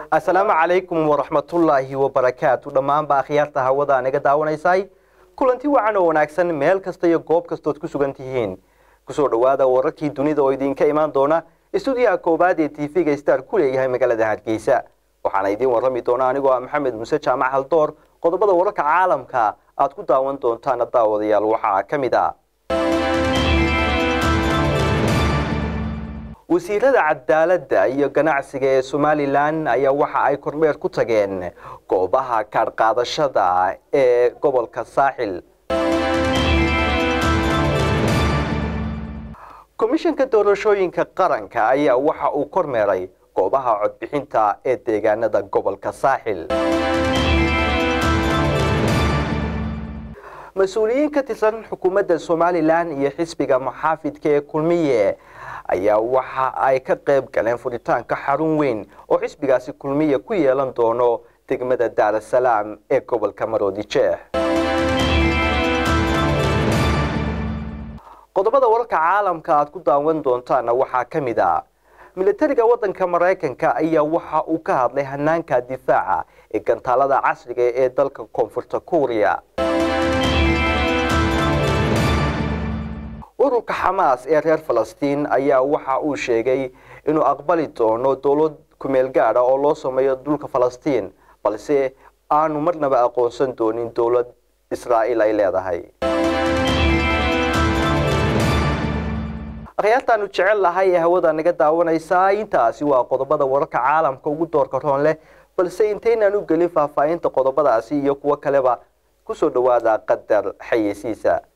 asalaamu calaykum waraxmatullaahi wabarakaatu dhammaanba akhyaarta hawada naga daawanaysay kulanti wacan oo wanaagsan meel kasta iyo goob kastood ku sugan tihiin kusoo dhowaada wararkii dunida oo idinka imaan doona istuudiyaha koowaad ee tv-ga star ku leeyahay magaalada hargeysa waxaana idiin warrami doona anigoo ah maxamed muuse jaamac haldoor qodobada wararka caalamka aad ku daawan doontaana daawadayaal waxaa ka mid a wasiirada cadaaladda iyo ganacsiga ee somalilan ayaa waxa ay kormeer ku tageen goobaha kaadhqaadashada ee gobolka saaxil komishanka doorashooyinka qaranka ayaa waxa uu kormeeray goobaha codbixinta ee deegaanada gobolka saaxil mas-uuliyiin ka tirsan xukuumadda somalilan iyo xisbiga muxaafidka ee kulmiye ayaa waxa ay ka qayb galeen furitaanka xarun weyn oo xisbigaasi kulmiye ku yeelan doono degmada daarasalaam ee gobolka maroodijeex qodobada wararka caalamka aad ku daawan doontaana waxaa ka mid a milatariga waddanka maraykanka ayaa waxa uu ka hadlay hanaanka difaaca ee gantaalada casriga ee dalka koonfurta kuuriya ururka xamaas ee reer falastiin ayaa waxa uu sheegay inuu aqbali doono dowlad kumeel gaadha oo loo sameeyo dhulka falastiin balse aanu marnaba aqoonsan doonin dowlad israa'iil ay leedahay akhyaartaanu jecel lahay ee hawada naga daawanaysaa intaasi waa qodobada wararka caalamka ugu doorka roon leh balse intaynaan u gelin faahfaahinta qodobadaasi iyo kuwo kaleba kusoo dhowaada qadar xayeysiisa